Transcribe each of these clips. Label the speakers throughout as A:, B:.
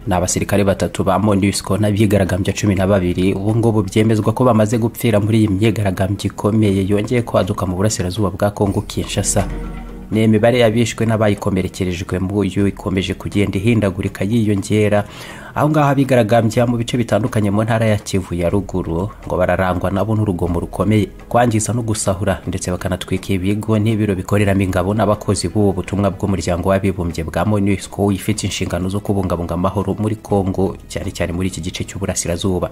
A: ni abasirikare batatu ba monusco n'abigaragambya cumi na babiri ubu ngubu byemezwa ko bamaze gupfira muri iyi myigaragambyo ikomeye yongeye kwaduka mu burasirazuba bwa kongo kinshasa ni imibare yabishwe n'abayikomerekerejwe mu uyu ikomeje kugenda ihindagurika yiyongera aho ngaho abigaragambya mu bice bitandukanye mu ntara ya kivu ya ruguru ngo bararangwa nabo n'urugomo rukomeye kwangiza no gusahura ndetse bakanatwika ibigo n'ibiro bikoreramo ingabo n'abakozi b'ubu butumwa bw'umuryango w'abibumbye bwa monusco ifite inshingano zo kubungabunga amahoro muri congo cyane cyane muri iki gice cy'uburasirazuba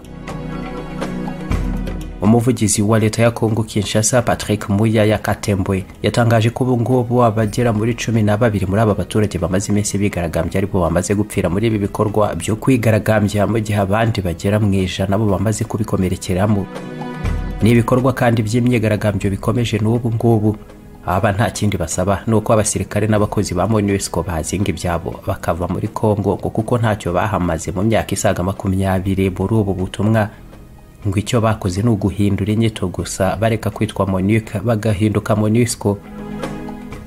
A: umuvugizi wa leta ya kongo kinshasa patrick muya yakatembwe yatangaje ko ubungubu abagera muri cumi na babiri muri aba baturage bamaze iminsi bigaragambya aribo bamaze gupfira muri ibi bikorwa byo kwigaragambya mu gihe abandi bagera mu ijana bo bamaze kubikomerekeramo ni ibikorwa kandi by'imyigaragambyo bikomeje n'ubu ngubu aba nta kindi basaba ni uko abasirikare n'abakozi ba monusco bazinga ibyabo bakava muri congo ngo kuko ntacyo bahamaze mu myaka isaga makumyabiri muri ubu butumwa ngo icyo bakoze ni uguhindura inyito gusa bareka kwitwa monika bagahinduka monisco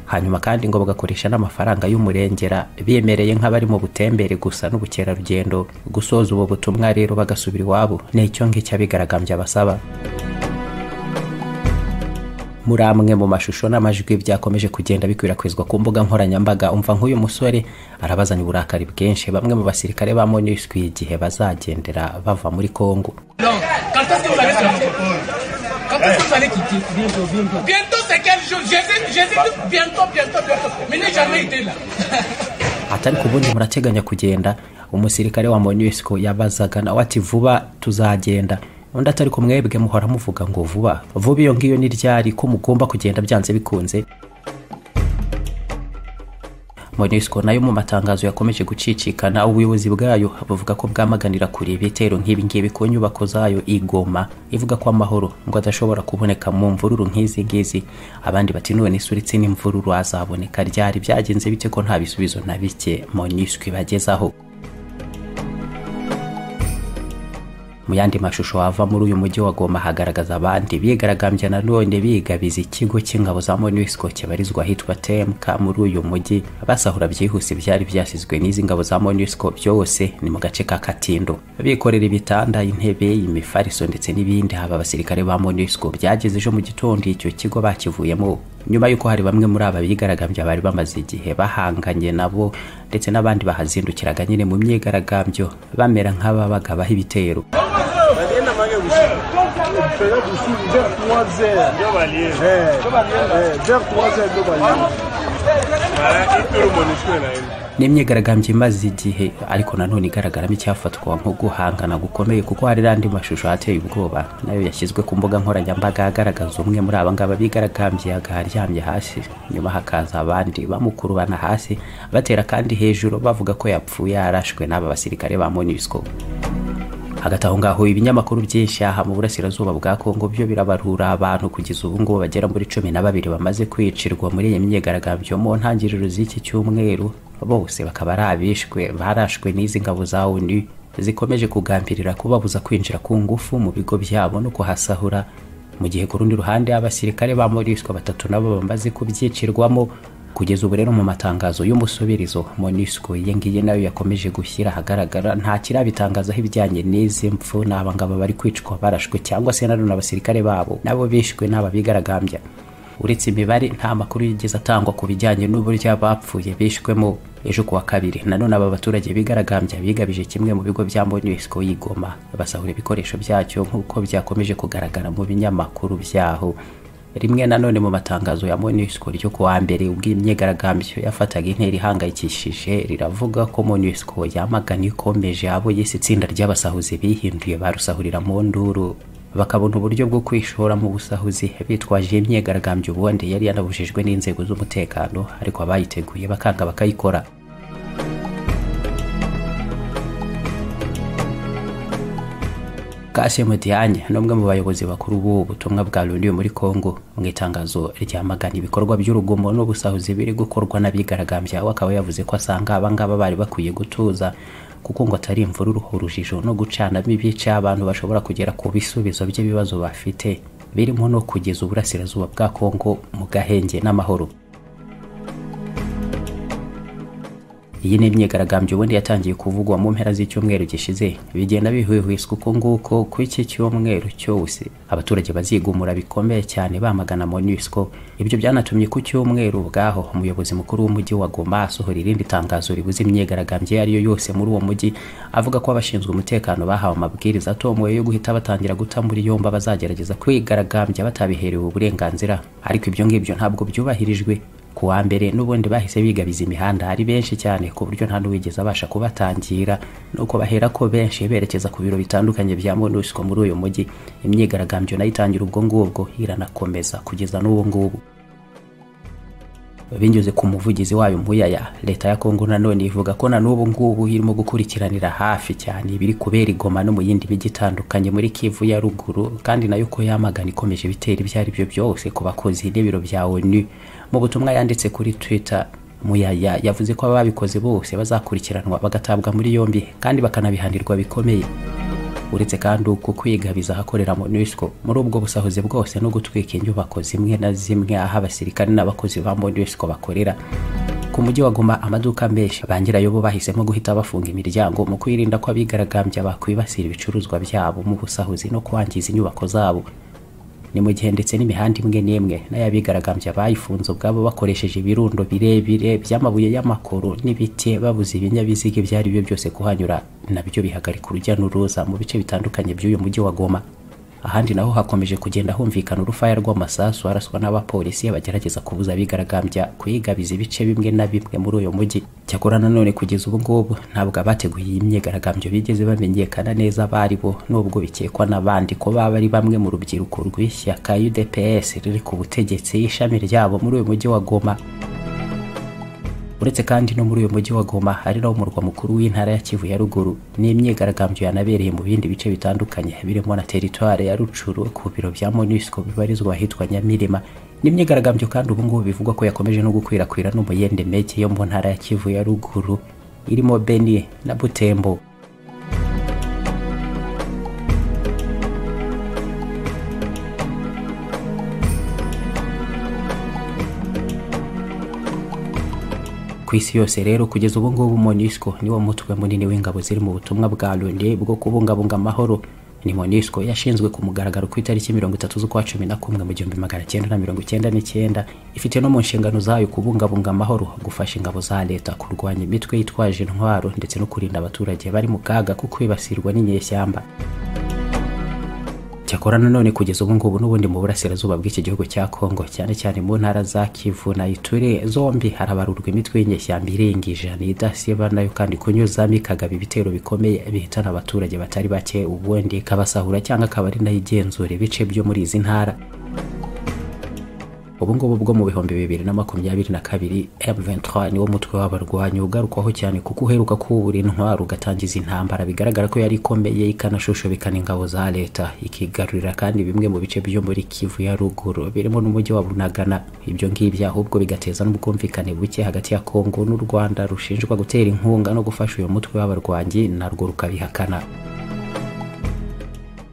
A: hanyuma kandi ngo bagakoresha n'amafaranga y'umurengera biyemereye nk'abari mu butembere gusa n'ubukerarugendo gusoza ubu butumwa rero bagasubira iwabo ni icyo ngicyo abigaragambya basaba muri amwe mu mashusho n'amajwi byakomeje kugenda bikwirakwizwa ku mbuga nkoranyambaga umva nk'uyu musore arabazanya uburakari bwinshi bamwe mu basirikare ba monusco igihe bazagendera bava muri congo atari ku bundi murateganya kugenda umusirikare wa monusco yabazaga nawe ati vuba tuzagenda undi atari ku mwebwe muhora muvuga ngo vuba vuba iyo ngiyo ni ryari ko mugomba kugenda byanze bikunze monusco nayo mu matangazo yakomeje gucicikana ubuyobozi bwayo buvuga ko bwamaganira kure ibitero nk'ibi ngibi ku nyubako zayo igoma ivuga ko amahoro ngo adashobora kuboneka mu mvururu nk'izi ngizi abandi bati none se uretse n'imvururu azaboneka ryari byagenze bite ko nta bisubizo na bike monusco ibagezaho mu yandi mashusho ava muri uyu mujyi wa Goma hagaragaza abandi bigaragambya nanone bigabiza ikigo cy'ingabo za MONUSCO kibarizwa ahitwa TMK muri uyu mujyi basahura byihuse byari byasizwe n'izi ngabo za MONUSCO byose ni mu gace ka Katindo bikorera ibitanda intebe imifariso ndetse n'ibindi haba abasirikare ba MONUSCO byageze ejo mu gitondo icyo kigo bakivuyemo nyuma y'uko hari bamwe muri aba bigaragambya bari bamaze igihe bahanganye nabo ndetse n'abandi bahazindukiraga nyine mu myigaragambyo bamera nk'ababaga baha ibitero ni imyigaragambyo imaze igihe ariko nanone igaragaramo icyafatwa nko guhangana gukomeye kuko hari n'andi mashusho ateye ubwoba nayo yashyizwe ku mbuga nkoranyambaga agaragaza umwe muri aba ngaba bigaragambye agaharyamye hasi nyuma hakaza abandi bamukurubana hasi batera kandi hejuru bavuga ko yapfuye yarashwe n'aba basirikare ba monusco hagati aho ngaho ibinyamakuru byinshi aha mu burasirazuba bwa kongo byo birabarura abantu kugeza ubu ngubu bagera muri cumi na babiri bamaze kwicirwa muri iyi myigaragambyo mu ntangiriro z'iki cyumweru bose bakaba ari abishwe barashwe n'izi ngabo za onu zikomeje kugambirira kubabuza kwinjira ku ngufu mu bigo byabo no kuhasahura mu gihe ku rundi ruhande abasirikare ba monisco batatu nabo bamaze kubyicirwamo kugeza ubu rero mu matangazo y'umusubirizo monusco iyi ngiyi nayo yakomeje gushyira ahagaragara nta kirabitangazaho ibijyanye n'izi mpfu n'abangaba bari kwicwa barashwe cyangwa se nanone abasirikare babo nabo bishwe n'aba bigaragambya uretse imibare nta makuru yigeze atangwa ku bijyanye n'uburyo abapfuye bishwemo ejo kuwa kabiri nanone aba baturage bigaragambya bigabije kimwe mu bigo bya monusco y'igoma basahura ibikoresho byacyo nk'uko byakomeje kugaragara mu binyamakuru byaho rimwe nanone mu matangazo ya monusco ryo ku wa mbere ubwo imyigaragambyo yafataga intera ihangayikishije riravuga ko monusco yamagana ikomeje abo yise itsinda ry'abasahuzi bihinduye barusahurira mu nduru bakabona uburyo bwo kwishora mu busahuzi bitwaje imyigaragambyo ubundi yari yanabujijwe n'inzego z'umutekano ariko abayiteguye bakanga bakayikora Kassim Diagne ni umwe mu bayobozi bakuru b'ubu butumwa bwa Loni muri Congo mu itangazo ryamagana ibikorwa by'urugomo n'ubusahuzi biri gukorwa n'abigaragambya we akaba yavuze ko asanga abangaba bari bakwiye gutuza kuko ngo atari imvururu urujijo no gucanamo ibice abantu bashobora kugera ku bisubizo by'ibibazo bafite birimo no kugeza uburasirazuba bwa Congo mu gahenge n'amahoro iyi ni imyigaragambyo ubundi yatangiye kuvugwa mu mpera z'icyumweru gishize bigenda bihwihwiswa uko nguko ko iki cyumweru cyose abaturage bazigumura bikomeye cyane bamagana MONUSCO ibyo byanatumye ku cyumweru ubwaho umuyobozi mukuru w'umujyi wa Goma asohora irindi tangazo ribuza imyigaragambyo iyo ari yo yose muri uwo mujyi avuga ko abashinzwe umutekano bahawe amabwiriza atomoye yo guhita batangira guta muri yombi abazagerageza kwigaragambya batabiherewe uburenganzira ariko ibyo ngibyo ntabwo byubahirijwe ku wa mbere n'ubundi bahise bigabiza imihanda ari benshi cyane ku buryo nta n'uwigeze abasha kubatangira nuko bahera ko benshi berekeza ku biro bitandukanye bya MONUSCO muri uyu mujyi imyigaragambyo nayo itangira ubwo ngubwo iranakomeza kugeza n'ubu ngubu binyuze ku muvugizi wayo muyaya leta ya kongo nanone ivuga ko na n'ubu ngubu irimo gukurikiranira hafi cyane ibiri kubera igoma no mu yindi mijyi itandukanye muri kivu ya ruguru kandi nayo ko yamagana ikomeje ibitera ibyo ari byo byose ku bakozi n'ibiro bya onu mu butumwa yanditse kuri twitter muyaya yavuze ko ababikoze bose bazakurikiranwa bagatabwa muri yombi kandi bakanabihanirwa bikomeye uretse kandi uko kwigabiza ahakorera MONUSCO muri ubwo busahuzi bwose no gutwika inyubako zimwe na zimwe aho abasirikare n'abakozi ba MONUSCO bakorera ku mujyi wa Goma amaduka menshi ba nyirayo bo bahisemo guhita bafunga imiryango mu kwirinda ko abigaragambya bakwibasira ibicuruzwa byabo mu busahuzi no kwangiza inyubako zabo ni mu gihe ndetse n'imihanda imwe n'imwe nayo abigaragambya bayifunze ubwabo bakoresheje ibirundo birebire by'amabuye y'amakoro n'ibiti babuze ibinyabiziga ibyo ari byo byose kuhanyura nabyo bihagarika urujya n'uruza mu bice bitandukanye by'uyu mujyi wa Goma ahandi naho hakomeje kugenda humvikana urufaya rw'amasasu araswa n'abapolisi bagerageza kubuza abigaragambya kuyigabiza ibice bimwe na bimwe muri uyu mujyi cyakora nanone kugeza ubu ngubu ntabwo abateguye iyi myigaragambyo bigeze bamenyekana neza abari bo nubwo bikekwa n'abandi ko baba ari bamwe mu rubyiruko rw'ishyaka UDPS riri ku butegetsi ishami ryabo muri uyu mujyi wa Goma uretse kandi no muri uyu mujyi wa Goma ari nawo murwa mukuru w'intara ya Kivu ya ruguru n'imyigaragambyo yanabereye mu bindi bice bitandukanye birimo na teritwari ya Rucuru ku biro bya MONUSCO bibarizwa ahitwa Nyamirima n'imyigaragambyo kandi ubu ngubu bivugwa ko yakomeje no gukwirakwira no mu yindi meke yo mu ntara ya Kivu ya ruguru irimo Beni na Butembo ku isi yose rero kugeza ubu ngubu MONUSCO niwo mutwe munini w'ingabo ziri mu butumwa bwa Loni bwo kubungabunga amahoro ni MONUSCO yashinzwe ku mugaragaro ku itariki mirongo itatu z'ukwa cumi na kumwe mu gihumbi magana cyenda na mirongo icyenda n'icyenda ifite no mu nshingano zayo kubungabunga amahoro gufasha ingabo za leta kurwanya imitwe yitwaje intwaro ndetse no kurinda abaturage bari mu kaga ko kwibasirwa n'inyeshyamba cyakora nanone kugeza ubu ngubu n'ubundi mu burasirazuba bw'iki gihugu cya Kongo cyane cyane mu ntara za Kivu na Ituri zombi harabarurwa imitwe y'inyeshyamba irenga ijana idasiba nayo kandi kunyuzamo ikagaba ibitero bikomeye bihitana abaturage batari bake ubundi ikabasahura cyangwa akaba ari nayo igenzura ibice byo muri izi ntara ubu ngubu bwo mu bihumbi bibiri na makumyabiri na kabiri M23 niwo mutwe w'abarwanyi ugarukwaho cyane kuko uheruka kuwubura intwaro ugatangiza intambara bigaragara ko yari ikomeye ikanashoshobekana ingabo za leta ikigarurira kandi bimwe mu bice byo muri Kivu ya ruguru birimo n'umujyi wa Bunagana ibyo ngibyo ahubwo bigateza n'ubwumvikane buke hagati ya Kongo n'u Rwanda rushinjwa gutera inkunga no gufasha uyu mutwe w'abarwanyi narwo rukabihakana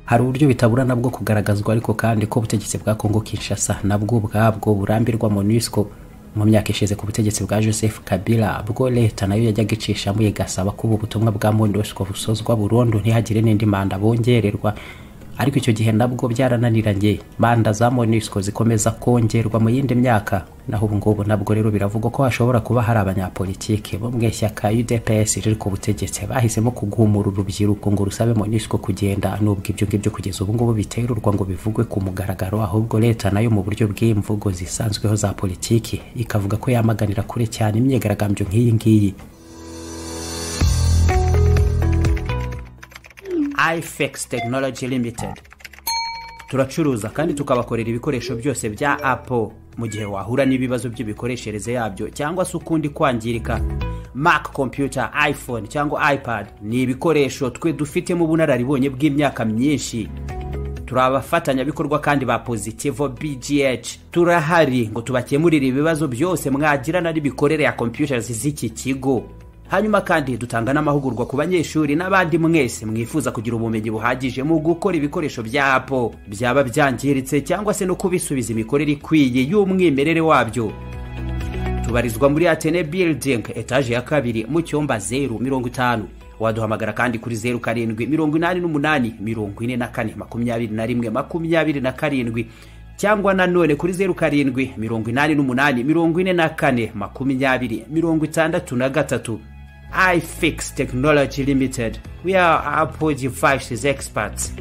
A: hari uburyo bitaburana bwo kugaragazwa ariko kandi ko ubutegetsi bwa Kongo Kinshasa nabwo ubwabwo burambirwa MONUSCO mu myaka ishize ku butegetsi bwa Joseph Kabila bwo leta nayo yajyaga icishamo igasaba ko ubu butumwa bwa MONUSCO busozwa burundu ntihagire n'indi manda bongererwa ariko icyo gihe nabwo byarananiranye manda za MONUSCO zikomeza kongerwa mu yindi myaka naho ubu ngubu nabwo rero biravugwa ko hashobora kuba hari abanyapolitiki bo mu ishyaka UDPS riri ku butegetsi bahisemo kugumura urubyiruko ngo rusabe MONUSCO kugenda n'ubwo ibyo ngibyo kugeza ubu ngubu biterurwa ngo bivugwe ku mugaragaro ahubwo leta nayo mu buryo bw'imvugo zisanzweho za politiki ikavuga ko yamaganira kure cyane imyigaragambyo nk'iyi ngiyi ifx tekinoloji limitedi turacuruza kandi tukabakorera ibikoresho byose bya apo mu gihe wahura n'ibibazo by'imikoreshereze yabyo cyangwa se ukundi kwangirika Mac kompiyuta iphone cyangwa ipad ni ibikoresho twe dufitemo ubunararibonye bw'imyaka myinshi turi abafatanyabikorwa kandi ba pozitivo bgh turahari ngo tubakemurire ibibazo byose mwagirana n'ibikorere ya kompiyuta z'iki kigo hanyuma kandi dutanga n'amahugurwa ku banyeshuri n'abandi mwese mwifuza kugira ubumenyi buhagije mu gukora ibikoresho bya apo byaba byangiritse cyangwa se no kubisubiza imikorere ikwiye y'umwimerere wabyo babarizwa muri atene building etaje ya kabiri mu cyumba zeru mirongo itanu waduhamagara kandi kuri zeru karindwi mirongo inani n'umunani mirongo ine na kane makumyabiri na rimwe makumyabiri na karindwi cyangwa nanone kuri zeru karindwi mirongo inani n'umunani mirongo ine na kane makumyabiri mirongo itandatu na gatatu ifix technology limited we are apple devices experts